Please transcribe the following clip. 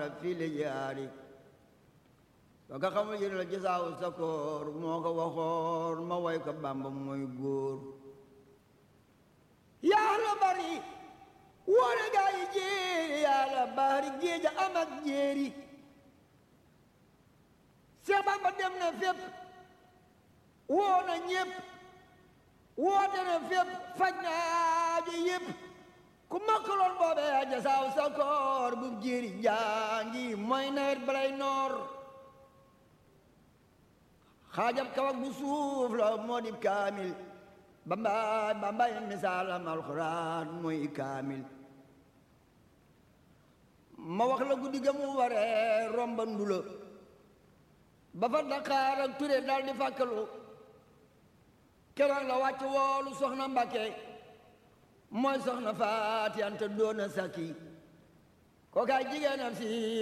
fii li jaari soo ko xamul yéen la gisaaw sa koor moo ko waxoon ma way ko bamba mooy góor yaa la bari woone gaa yi jéeri yaa la bari géej a am ak jéeri Seex Bamba dem na fépp woo na ñépp woote na fépp faj na aajo yépp ku makkaloon boobee a jasaaw sa koor bu jéeri jaangi mooy nawet balay noor xaajab kawak bu suuf la moo di kaamil bambaay bambaay misaalam alxuraan mooy kaamil ma wax la guddi ga mu waree romba ndula ba fa Dakar ak Ture dal di fàkkalu keroog la wàcc woolu soxna Mbàkke mooy soxna Faati Anta doona sakki kookaay jigéenam si